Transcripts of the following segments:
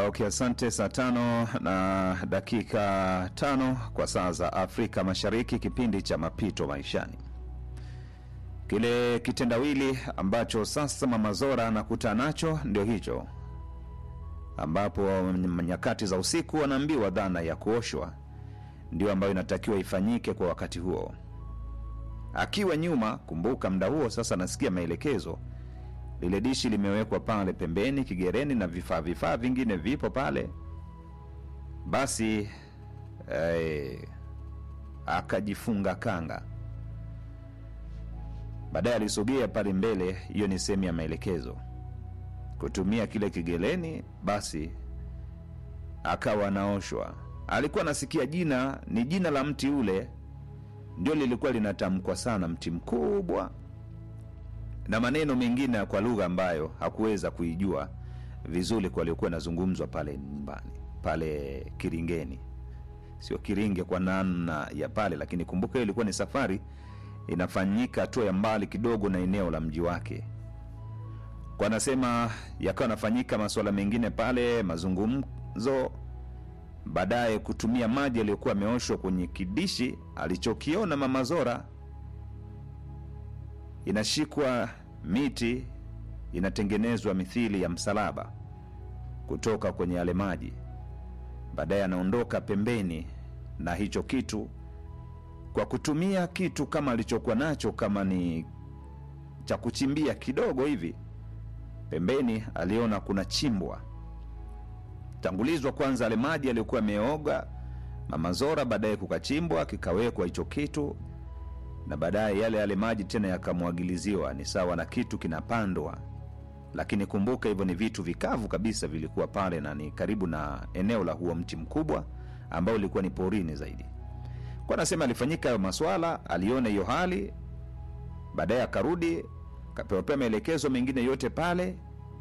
Okay, asante. Saa tano na dakika tano kwa saa za Afrika Mashariki, kipindi cha mapito maishani, kile kitendawili ambacho sasa Mama Zora anakutana nacho ndio hicho, ambapo nyakati za usiku wanaambiwa dhana ya kuoshwa ndio ambayo inatakiwa ifanyike kwa wakati huo. Akiwa nyuma, kumbuka, muda huo sasa anasikia maelekezo lile dishi limewekwa pale pembeni kigereni na vifaa vifaa vingine vipo pale. Basi eh, akajifunga kanga. Baadaye alisogea pale mbele, hiyo ni sehemu ya maelekezo, kutumia kile kigereni. Basi akawa anaoshwa. Alikuwa anasikia jina, ni jina la mti ule, ndio lilikuwa linatamkwa sana, mti mkubwa na maneno mengine kwa lugha ambayo hakuweza kuijua vizuri kwa aliokuwa inazungumzwa pale nyumbani pale Kiringeni, sio Kiringe kwa namna ya pale, lakini kumbuka hiyo ilikuwa ni safari inafanyika hatua ya mbali kidogo na eneo la mji wake. Kwa anasema yakawa anafanyika masuala mengine pale, mazungumzo, baadaye kutumia maji yaliyokuwa ameoshwa kwenye kidishi alichokiona Mama Zora inashikwa miti inatengenezwa mithili ya msalaba kutoka kwenye yale maji. Baadaye anaondoka pembeni na hicho kitu kwa kutumia kitu kama alichokuwa nacho, kama ni cha kuchimbia kidogo hivi pembeni. Aliona kuna chimbwa tangulizwa kwanza yale maji aliyokuwa ameoga Mama Zora, baadaye kukachimbwa kikawekwa hicho kitu na baadaye yale yale maji tena yakamwagiliziwa. Ni sawa na kitu kinapandwa, lakini kumbuka, hivyo ni vitu vikavu kabisa vilikuwa pale, na ni karibu na eneo la huo mti mkubwa ambao ulikuwa ni porini zaidi. Kwa anasema alifanyika hayo maswala, aliona hiyo hali, baadaye akarudi, kapewapewa maelekezo mengine yote pale,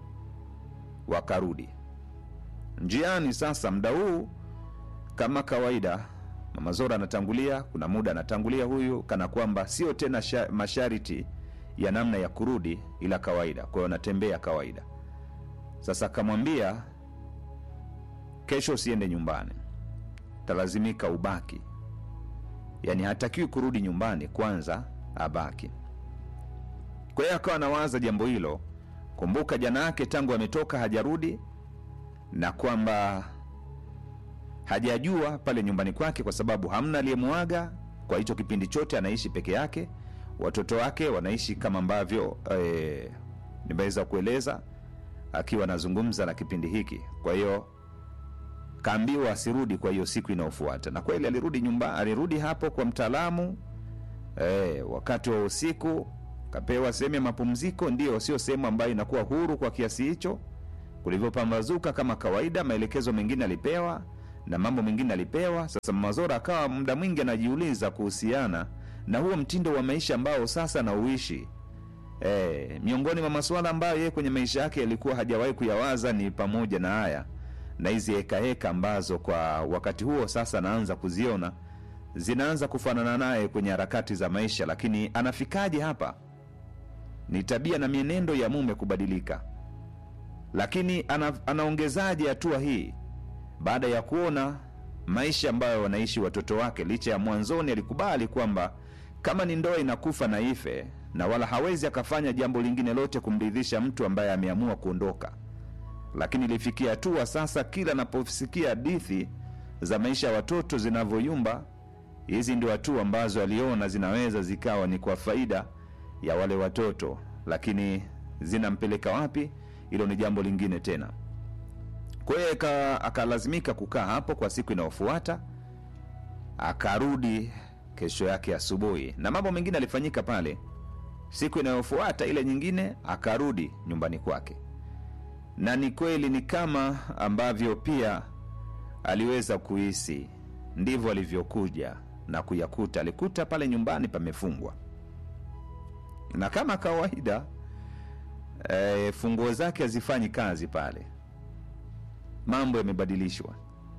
wakarudi njiani. Sasa muda huu kama kawaida Mama Zora anatangulia, kuna muda anatangulia huyu, kana kwamba sio tena sha, masharti ya namna ya kurudi, ila kawaida. Kwa hiyo anatembea kawaida. Sasa akamwambia, kesho usiende nyumbani, talazimika ubaki. Yaani hatakiwi kurudi nyumbani, kwanza abaki. Kwa hiyo akawa anawaza jambo hilo. Kumbuka jana yake tangu ametoka hajarudi, na kwamba hajajua pale nyumbani kwake, kwa sababu hamna aliyemwaga kwa hicho kipindi chote. Anaishi peke yake, watoto wake wanaishi kama ambavyo e, nimeweza kueleza akiwa anazungumza na kipindi hiki. Kwa hiyo kaambiwa asirudi kwa hiyo siku inayofuata, na kweli alirudi nyumba, alirudi hapo kwa mtaalamu e, wakati wa usiku kapewa sehemu ya mapumziko, ndio sio sehemu ambayo inakuwa huru kwa kiasi hicho. Kulivyopambazuka kama kawaida, maelekezo mengine alipewa na mambo mengine alipewa. Sasa Mama Zora akawa muda mwingi anajiuliza kuhusiana na huo mtindo wa maisha ambao sasa anauishi. E, miongoni mwa masuala ambayo yeye kwenye maisha yake yalikuwa hajawahi kuyawaza ni pamoja na haya na hizi hekaheka ambazo kwa wakati huo sasa anaanza kuziona zinaanza kufanana naye kwenye harakati za maisha. Lakini anafikaje hapa? Ni tabia na mienendo ya mume kubadilika, lakini ana, anaongezaje hatua hii baada ya kuona maisha ambayo wanaishi watoto wake. Licha ya mwanzoni alikubali kwamba kama ni ndoa inakufa na ife, na wala hawezi akafanya jambo lingine lote kumridhisha mtu ambaye ameamua kuondoka, lakini ilifikia hatua sasa, kila anaposikia hadithi za maisha ya watoto zinavyoyumba, hizi ndio hatua ambazo aliona zinaweza zikawa ni kwa faida ya wale watoto, lakini zinampeleka wapi, hilo ni jambo lingine tena. Kwa hiyo akalazimika kukaa hapo kwa siku inayofuata, akarudi kesho yake asubuhi, na mambo mengine alifanyika pale. Siku inayofuata ile nyingine, akarudi nyumbani kwake, na ni kweli ni kama ambavyo pia aliweza kuhisi, ndivyo alivyokuja na kuyakuta. Alikuta pale nyumbani pamefungwa, na kama kawaida e, funguo zake hazifanyi kazi pale mambo yamebadilishwa.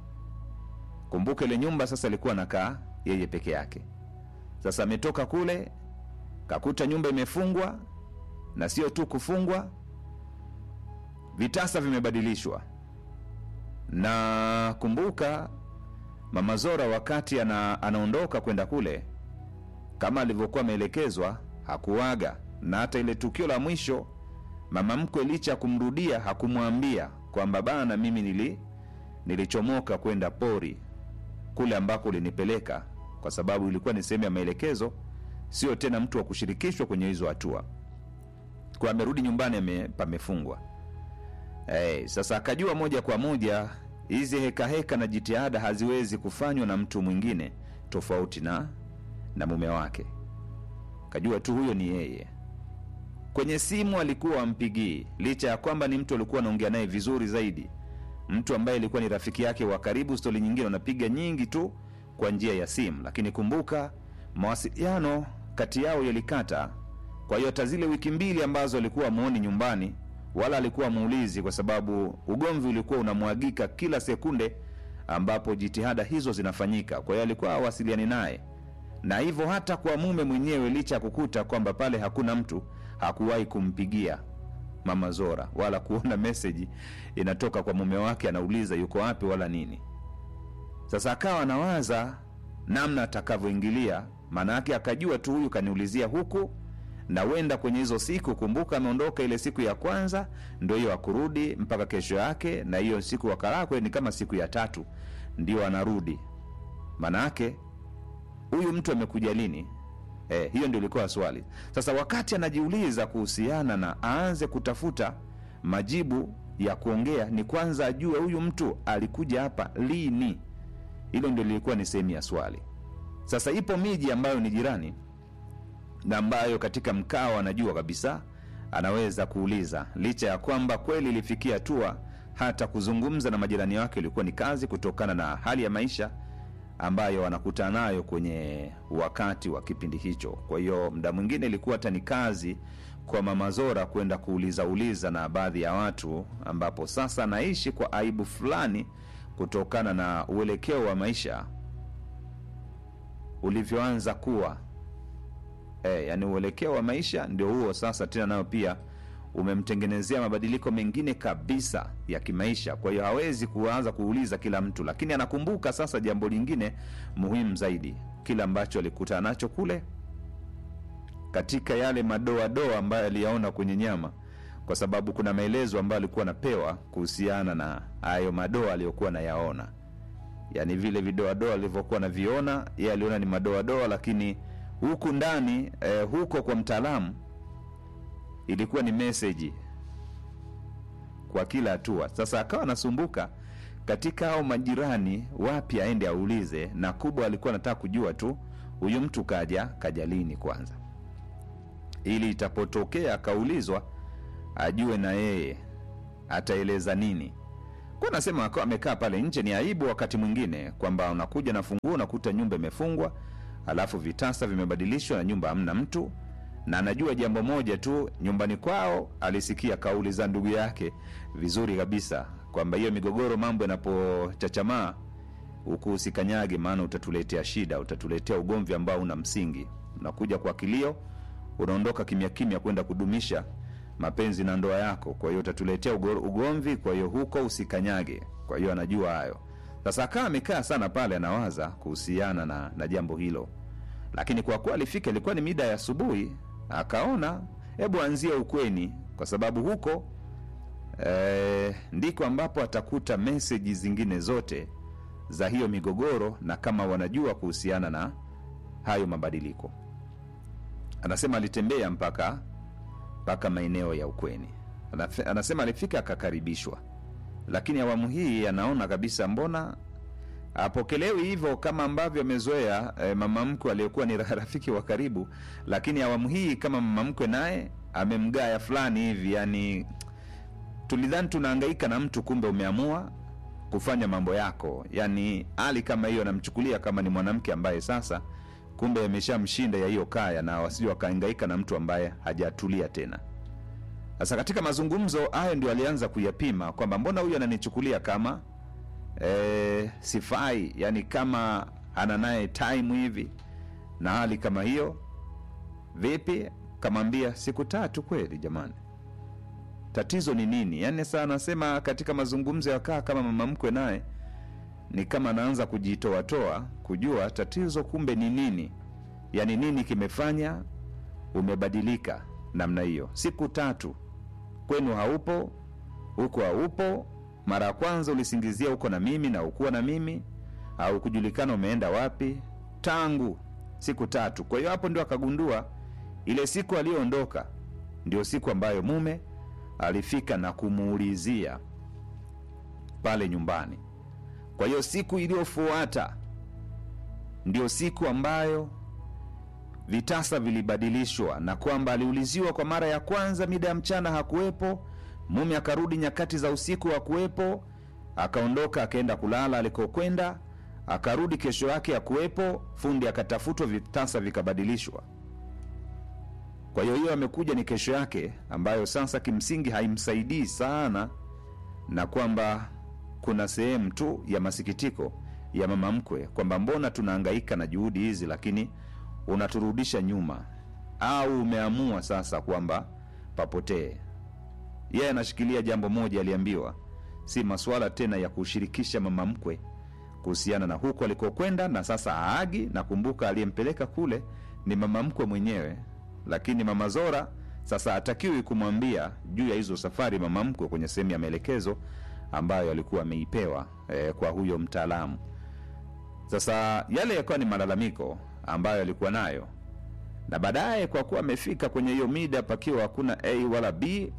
Kumbuka ile nyumba sasa alikuwa anakaa yeye peke yake. Sasa ametoka kule kakuta nyumba imefungwa, na sio tu kufungwa, vitasa vimebadilishwa. na kumbuka mama Zora wakati ana, anaondoka kwenda kule kama alivyokuwa ameelekezwa hakuaga, na hata ile tukio la mwisho mama mkwe licha ya kumrudia hakumwambia kwamba bana, mimi nili nilichomoka kwenda pori kule ambako ulinipeleka, kwa sababu ilikuwa ni sehemu ya maelekezo, sio tena mtu wa kushirikishwa kwenye hizo hatua. Kwa amerudi nyumbani ame, pamefungwa. Hey, sasa akajua moja kwa moja hizi hekaheka na jitihada haziwezi kufanywa na mtu mwingine tofauti na na mume wake. Kajua tu huyo ni yeye. Kwenye simu alikuwa ampigii, licha ya kwamba ni mtu alikuwa anaongea naye vizuri zaidi, mtu ambaye alikuwa ni rafiki yake wa karibu. Stori nyingine wanapiga nyingi tu kwa njia ya simu, lakini kumbuka mawasiliano kati yao yalikata. Kwa hiyo hata zile wiki mbili ambazo alikuwa amuoni nyumbani wala alikuwa muulizi, kwa sababu ugomvi ulikuwa unamwagika kila sekunde ambapo jitihada hizo zinafanyika. Kwa hiyo alikuwa hawasiliani naye, na hivyo hata kwa mume mwenyewe, licha ya kukuta kwamba pale hakuna mtu, hakuwahi kumpigia mama Zora wala kuona meseji inatoka kwa mume wake anauliza yuko wapi wala nini. Sasa akawa anawaza namna atakavyoingilia, maana yake akajua tu huyu kaniulizia huku na wenda kwenye hizo siku. Kumbuka ameondoka ile siku ya kwanza, ndo hiyo akurudi mpaka kesho yake, na hiyo siku wakalakwe ni kama siku ya tatu ndio anarudi. Maana yake huyu mtu amekuja lini? Eh, hiyo ndio ilikuwa swali. Sasa wakati anajiuliza kuhusiana na aanze kutafuta majibu ya kuongea, ni kwanza ajue huyu mtu alikuja hapa lini. Hilo ndio lilikuwa ni sehemu ya swali. Sasa ipo miji ambayo ni jirani na ambayo katika mkao anajua kabisa anaweza kuuliza, licha ya kwamba kweli ilifikia hatua hata kuzungumza na majirani wake ilikuwa ni kazi, kutokana na hali ya maisha ambayo wanakutana nayo kwenye wakati wa kipindi hicho. Kwa hiyo muda mwingine ilikuwa hata ni kazi kwa mama Zora kwenda kuuliza uliza na baadhi ya watu, ambapo sasa anaishi kwa aibu fulani kutokana na uelekeo wa maisha ulivyoanza kuwa e, yani uelekeo wa maisha ndio huo sasa tena nayo pia umemtengenezea mabadiliko mengine kabisa ya kimaisha. Kwa hiyo hawezi kuanza kuuliza kila mtu, lakini anakumbuka sasa jambo lingine muhimu zaidi, kile ambacho alikutana nacho kule katika yale madoadoa ambayo aliyaona kwenye nyama, kwa sababu kuna maelezo ambayo alikuwa anapewa kuhusiana na hayo madoa aliyokuwa anayaona, yaani vile vidoadoa alivyokuwa anaviona yeye aliona ni madoadoa, lakini huku ndani eh, huko kwa mtaalamu ilikuwa ni meseji kwa kila hatua. Sasa akawa anasumbuka katika hao majirani, wapi aende aulize, na kubwa alikuwa anataka kujua tu huyu mtu kaja kaja lini kwanza, ili itapotokea akaulizwa ajue na yeye ataeleza nini. Kwa nasema akawa amekaa pale nje, ni aibu wakati mwingine kwamba unakuja na funguo unakuta nyumba imefungwa, alafu vitasa vimebadilishwa na nyumba hamna mtu na anajua jambo moja tu, nyumbani kwao alisikia kauli za ndugu yake vizuri kabisa, kwamba hiyo migogoro, mambo yanapochachamaa huku usikanyage, maana utatuletea shida, utatuletea ugomvi ambao una msingi. Unakuja kwa kilio, unaondoka kimya kimya kwenda kudumisha mapenzi na ndoa yako, kwa hiyo utatuletea ugomvi, kwa hiyo huko usikanyage. Kwa hiyo anajua hayo. Sasa akawa amekaa sana pale, anawaza kuhusiana na, na jambo hilo, lakini kwa kuwa alifika ilikuwa ni mida ya asubuhi akaona hebu anzie ukweni, kwa sababu huko e, ndiko ambapo atakuta meseji zingine zote za hiyo migogoro, na kama wanajua kuhusiana na hayo mabadiliko. Anasema alitembea mpaka mpaka maeneo ya ukweni. Anasema alifika akakaribishwa, lakini awamu hii anaona kabisa mbona apokelewi hivyo kama ambavyo amezoea e, mama mkwe aliyekuwa ni rafiki wa karibu, lakini awamu hii kama mama mkwe naye amemgaya fulani hivi, yani tulidhani tunahangaika na mtu, kumbe umeamua kufanya mambo yako. Yani hali kama hiyo anamchukulia kama ni mwanamke ambaye sasa kumbe ameshamshinda ya hiyo kaya, na wasije wakahangaika na mtu ambaye hajatulia tena. Sasa katika mazungumzo hayo ndio alianza kuyapima kwamba mbona huyu ananichukulia kama E, sifai yani kama ana naye time hivi na hali kama hiyo. Vipi? Kamwambia siku tatu kweli jamani, tatizo ni nini yaani saa anasema katika mazungumzo ya kaa kama mama mkwe naye ni kama anaanza kujitoatoa kujua tatizo kumbe ni nini yaani nini kimefanya umebadilika namna hiyo siku tatu kwenu haupo huko haupo mara ya kwanza ulisingizia uko na mimi na ukuwa na mimi au kujulikana umeenda wapi tangu siku tatu kwa hiyo hapo ndio akagundua ile siku aliyoondoka ndio siku ambayo mume alifika na kumuulizia pale nyumbani kwa hiyo siku iliyofuata ndio siku ambayo vitasa vilibadilishwa na kwamba aliuliziwa kwa mara ya kwanza mida ya mchana hakuwepo mume akarudi nyakati za usiku hakuwepo akaondoka akaenda kulala alikokwenda akarudi kesho yake hakuwepo fundi akatafutwa vitasa vikabadilishwa kwa hiyo hiyo amekuja ni kesho yake ambayo sasa kimsingi haimsaidii sana na kwamba kuna sehemu tu ya masikitiko ya mama mkwe kwamba mbona tunahangaika na juhudi hizi lakini unaturudisha nyuma au umeamua sasa kwamba papotee yeye anashikilia jambo moja aliambiwa si masuala tena ya kushirikisha mama mkwe kuhusiana na huko alikokwenda na sasa aagi na kumbuka aliyempeleka kule ni mama mkwe mwenyewe lakini mama zora sasa hatakiwi kumwambia juu ya hizo safari mama mkwe kwenye sehemu ya maelekezo ambayo alikuwa ameipewa eh, kwa huyo mtaalamu sasa yale yakawa ni malalamiko ambayo alikuwa nayo na baadaye kwa kuwa amefika kwenye hiyo mida pakiwa hakuna a wala b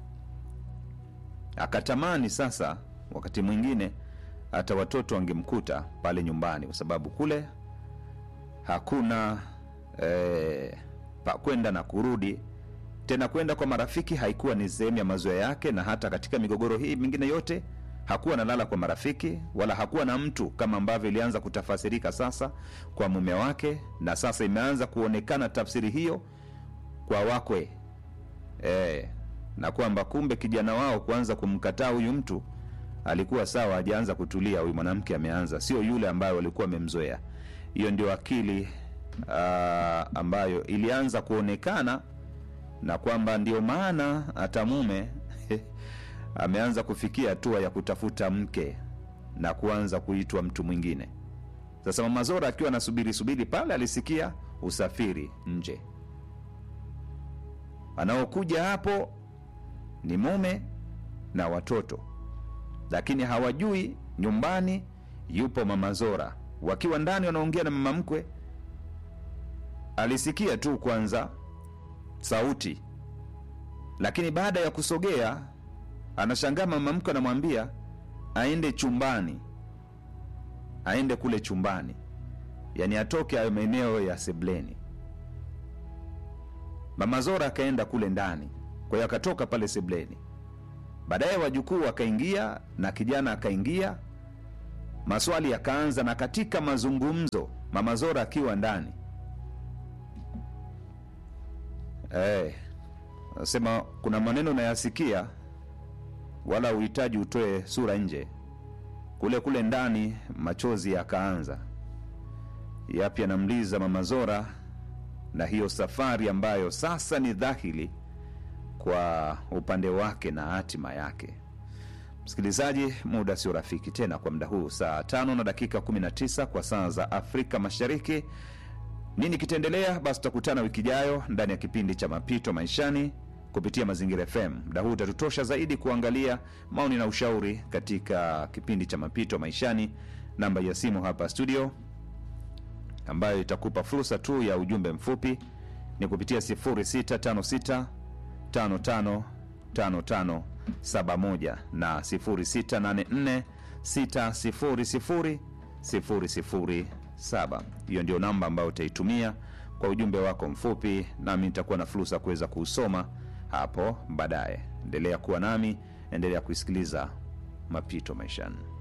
akatamani sasa wakati mwingine hata watoto wangemkuta pale nyumbani kwa sababu kule hakuna eh, pa kwenda na kurudi tena kwenda kwa marafiki haikuwa ni sehemu ya mazoea yake na hata katika migogoro hii mingine yote hakuwa analala kwa marafiki wala hakuwa na mtu kama ambavyo ilianza kutafasirika sasa kwa mume wake na sasa imeanza kuonekana tafsiri hiyo kwa wakwe e, na kwamba kumbe kijana wao kuanza kumkataa huyu mtu alikuwa sawa hajaanza kutulia huyu mwanamke ameanza sio yule ambayo walikuwa wamemzoea hiyo ndio akili uh, ambayo ilianza kuonekana na kwamba ndio maana hata mume ameanza kufikia hatua ya kutafuta mke na kuanza kuitwa mtu mwingine sasa mama zora akiwa anasubiri subiri pale alisikia usafiri nje anaokuja hapo ni mume na watoto lakini hawajui nyumbani yupo mama zora wakiwa ndani wanaongea na mama mkwe alisikia tu kwanza sauti lakini baada ya kusogea anashangaa mama mkwe anamwambia aende chumbani aende kule chumbani yaani atoke ayo maeneo ya sebleni mama zora akaenda kule ndani kwa hiyo akatoka pale sebleni baadaye wajukuu wakaingia na kijana akaingia maswali yakaanza na katika mazungumzo mama zora akiwa ndani hey, nasema kuna maneno nayasikia wala uhitaji utoe sura nje kule kule ndani machozi yakaanza yapi yanamliza mama zora na hiyo safari ambayo sasa ni dhahili kwa upande wake na hatima yake msikilizaji muda sio rafiki tena kwa muda huu saa tano na dakika 19 kwa saa za afrika mashariki nini kitaendelea basi tutakutana wiki ijayo ndani ya kipindi cha mapito maishani kupitia mazingira fm muda huu utatutosha zaidi kuangalia maoni na ushauri katika kipindi cha mapito maishani namba ya simu hapa studio ambayo itakupa fursa tu ya ujumbe mfupi ni kupitia 0656 555571 na 0684 600007 hiyo ndio namba ambayo utaitumia kwa ujumbe wako mfupi nami nitakuwa na fursa kuweza kuusoma hapo baadaye endelea kuwa nami endelea kuisikiliza mapito maishani